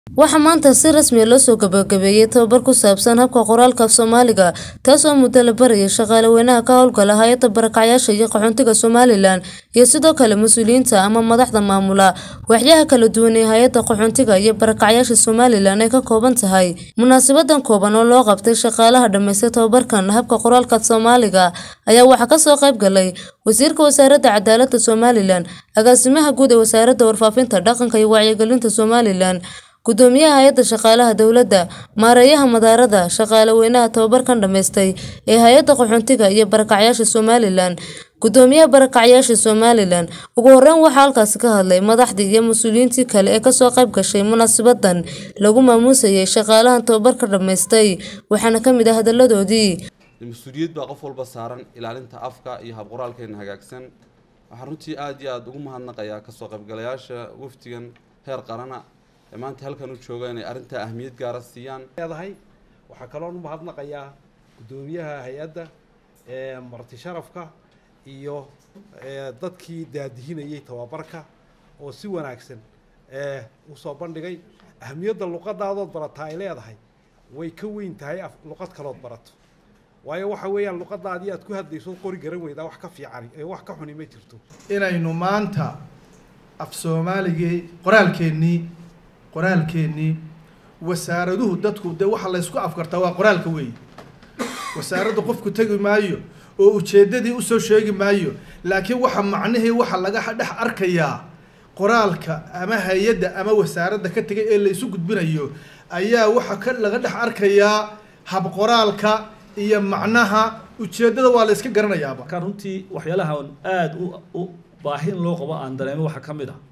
waxaa maanta si rasmi loo soo gabagabeeyey tababar ku saabsan habka qoraalka af soomaaliga taas oo muddo la barayay shaqaale weynaha ka howlgala hay-adda barakacyaasha iyo qaxoontiga somalilan iyo sidoo kale mas-uuliyiinta ama madaxda maamula waaxyaha kala duwan ee hay-adda qaxoontiga iyo barakacyaasha somalilan ay ka kooban tahay munaasabadan kooban oo loo qabtay shaqaalaha dhammaystay tababarkan habka qoraalka af soomaaliga ayaa waxaa kasoo qayb galay wasiirka wasaaradda cadaaladda somalilan agaasimaha guud ee wasaaradda warfaafinta dhaqanka iyo wacyigelinta somalilan gudoomiyaha hay-adda shaqaalaha dowladda maareeyaha madaarada shaqaale weynaha tababarkan dhammaystay ee hay-adda qaxoontiga iyo barakacyaasha somalilan gudoomiyaha barakacyaasha somalilan ugu horeyn waxaa halkaasi ka hadlay madaxdii iyo mas-uuliyiintii kale ee kasoo qayb gashay munaasabadan lagu maamuusayay shaqaalahan tababarka dhammaystay waxaana ka mid ah hadaladoodii mas-uuliyad baa qof walba saaran ilaalinta afka iyo habqoraalkeena hagaagsan waxaan runtii aada iyo aada ugu mahadnaqayaa kasoo qaybgalayaasha wafdigan heer qarana ee maanta halkan u jooga inay arrintaa ahmiyad gaara siiyaan leedahay waxaa kaloon u mahadnaqayaa guddoomiyaha hay-adda marti sharafka iyo dadkii daadihinayay tababarka oo si wanaagsan usoo bandhigay ahmiyadda luqadaadood barataa ay leedahay way ka weyn tahay luqad kalood barato waayo waxa weeyaan luqadaadii aad ku hadlayso qori garan weydaa wax ka fiican wax ka xuni ma jirto inaynu maanta af soomaaligii qoraalkeennii qoraalkeennii wasaaraduhu dadku dee waxa laysku afkartaa waa qoraalka weeye wasaaradda qofku tegi maayo oo ujeeddadii usoo sheegi maayo laakiin waxa macnihii waxa laga dhex arkayaa qoraalka ama hay-adda ama wasaaradda ka tegay ee laysu gudbinayo ayaa waxa ka laga dhex arkayaa habqoraalka iyo macnaha ujeeddada waa la yska garanayaaba marka runtii waxyaalaha aada u baahi in loo qabo aan dareemo waxaa ka mid ah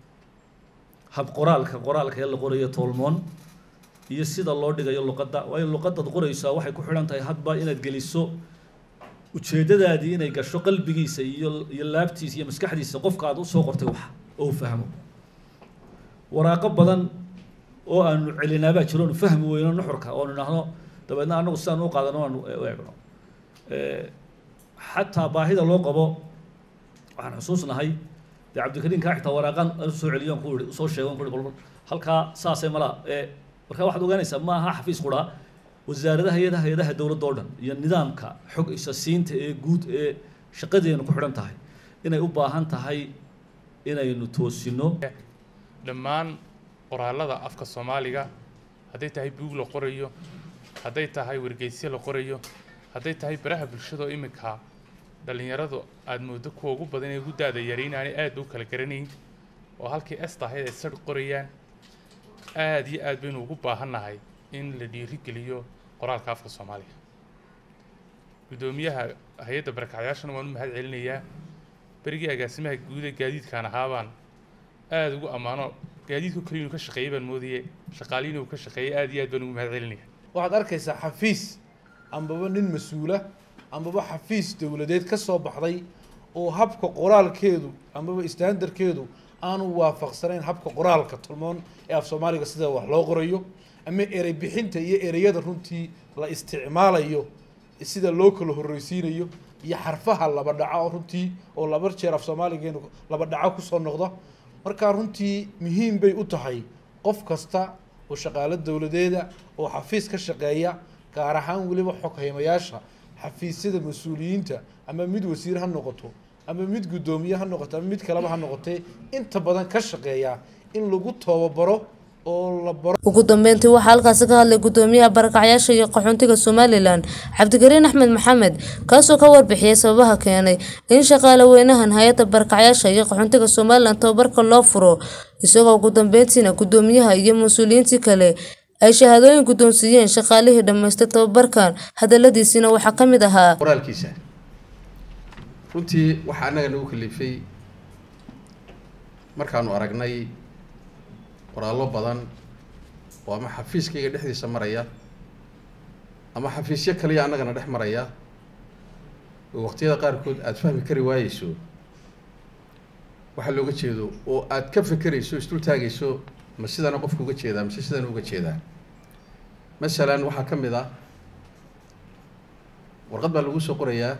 hab qoraalka qoraalka ee la qorayo toolmoon iyo sida loo dhigayo luqadda waayo luqadaad qoraysaa waxay ku xidhan tahay hadba inaad geliso ujeeddadaadii inay gasho qalbigiisa iyo iyo laabtiisa iyo maskaxdiisa qofka aad usoo qortay wax oo fahmo waraaqo badan oo aanu celinaabaa jiro onu fahmi weyno nuxurka oonu idhaahno dabeedna anagu sidaan u qaadano aanu u eegno xataa baahida loo qabo waxaan xusuusnahay dee cabdikariin kaa xitaa waraaqan soo celiyoon ku ihi soo sheegon ku ihi bal halkaa saasay malaa ee marka waxaad ogaanaysaa ma aha xafiis quraa wasaaradaha hay-adaha hay-adaha dowladda oo dhan iyo nidaamka xog isa siinta ee guud ee shaqadeenu ku xidhan tahay inay u baahan tahay inaynu toosino dhammaan qoraalada afka soomaaliga hadday tahay buug la qorayo hadday tahay wargeysyo la qorayo hadday tahay baraha bulshada oo iminka dhallinyaradu aada moodo kuwa ugu badan ee ugu da-da yari inaanay aada u kala garanayn oo halkii esta ahayd ay sarh qorayaan aada iyo aad baynu ugu baahannahay in la dhiirigeliyo qoraalka afka soomaaliga guddoomiyaha hay-adda barakacyaashana waan u mahad celinayaa berigii agaasimaha guud ee gaadiidkaan ahaabaan aada ugu ammaano gaadiidku kaliya inuu ka shaqeeyay baan moodaye shaqaaliin uu ka shaqeeyay aada iyo aad baan ugu mahad celinaya waxaad arkaysaa xafiis ambaba nin mas-uula ambaba xafiis dowladeed ka soo baxday oo habka qoraalkeedu ambaba standarkeedu aanu waafaqsanayn habka qoraalka tolmoon ee af soomaaliga sida wax loo qorayo ama erey bixinta iyo ereyada runtii la isticmaalayo sida loo kala horreysiinayo iyo xarfaha laba dhaco runtii oo laba jeer af soomaaligeenu laba dhaco kusoo noqda markaa runtii muhiim bay u tahay qof kasta oo shaqaalo dowladeeda oo xafiis ka shaqeeya gaar ahaan weliba xoghaymayaasha xafiisyada mas-uuliyiinta ama mid wasiir ha noqoto ama mid guddoomiye ha noqoto ama mid kaleba ha noqotee inta badan ka shaqeeya in lagu tababaro oo la baro ugu dambeyntii waxaa halkaasi ka hadlay guddoomiyaha barakacyaasha iyo qaxoontiga somalilan cabdikariin axmed maxamed kaasoo ka warbixiyey sababaha keenay in shaqaale weynahan hay-adda barakacyaasha iyo qaxoontiga somalilan tababarka loo furo isagoo ugu dambeyntiina guddoomiyaha iyo mas-uuliyiintii kale ay shahaadooyin guddoonsiiyeen shaqaalihii dhammaystay tababarkan hadaladiisiina waxaa ka mid ahaa qoraalkiisa runtii waxaa annaga nagu kalifay markaanu aragnay qoraallo badan oo ama xafiiskayga dhexdiisa maraya ama xafiisyo kaliya annagana dhex maraya oo waqtiyada qaarkood aada fahmi kari waayeyso waxaa looga jeedo oo aada ka fekerayso isdul taagayso ma sidana qofka uga jeedaa mise sidana uga jeedaa masalan waxaa ka mid ah warqad baa lagu soo qorayaa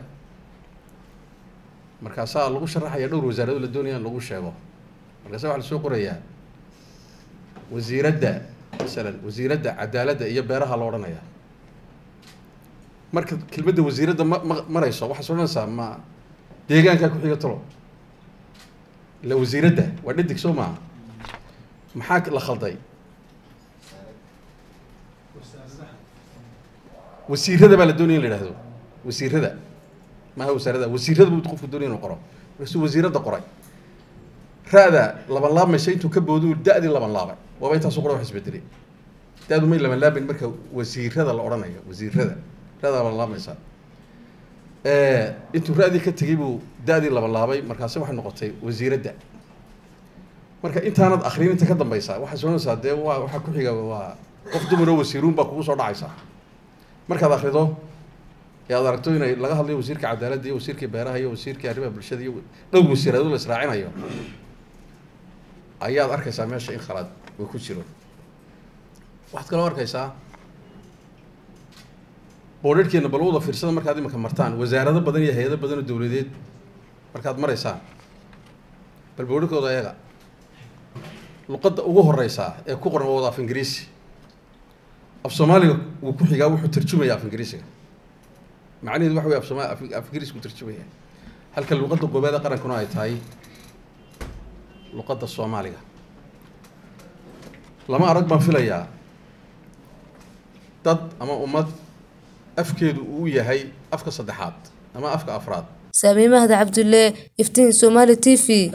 markaasaa lagu sharaxaya dhowr wasaarado la doonaya in lagu sheego markaasa waxaa lasoo qorayaa wasiiradda masalan wasiiradda cadaaladda iyo beeraha la odhanayaa marka kelmadda wasiiradda ma ma marayso waxaad odhanaysaa ma deegaankaa ku xiga talo ila wasiiradda waa dhadig soo maaha maxaa la khalday wasiirada baa la doonaya in la yidhahdo wasiirada maaha wasaarada wasiirada buu qofku doonaya inuu qoro markaasuu wasiiradda qoray ra-da laban laabmaysa intuu ka boodu da-dii laban laabay waaba intaasu qora wax isbedelay da-du may laban laabin marka wasiirada la odhanayo wasiirada ra-da laban laabmaysa intuu ra-dii ka tegey buu da-dii laban laabay markaasi waxay noqotay wasiiradda marka intaanad akrin inta ka dambaysa waxaad soonaysaa dee waa waxaa ku xiga waa qof dumar oo wasiiruun baa kugu soo dhacaysa markaad akrido ee aad aragto inay laga hadlayo wasiirka cadaaladda iyo wasiirkii beeraha iyo wasiirkii arrimaha bulshada iyo dhowr wasiirado la israacinayo ayaad arkaysaa meesha in khalaad uu ku jiro waxaad kaloo arkaysaa boodharhkeena bal wada fiirsada markaad iminka martaan wasaarado badan iyo hay-ado badan oo dowladeed markaad maraysaan bal boodharkooda eega luqadda ugu horeysaa ee ku qoran waa wada af ingiriisi af soomaaliga wuu ku xigaa wuxuu tarjumaya af ingiriisiga macnaheedu waxa wey af sooma af ingiriis ku tarjumaya halka luqadda koobaad ee qarankuna ay tahay luqadda soomaaliga lama arag baan filayaa dad ama ummad afkeedu uu yahay afka saddexaad ama afka afraad saamiye mahda cabdulle iftiin somaali t v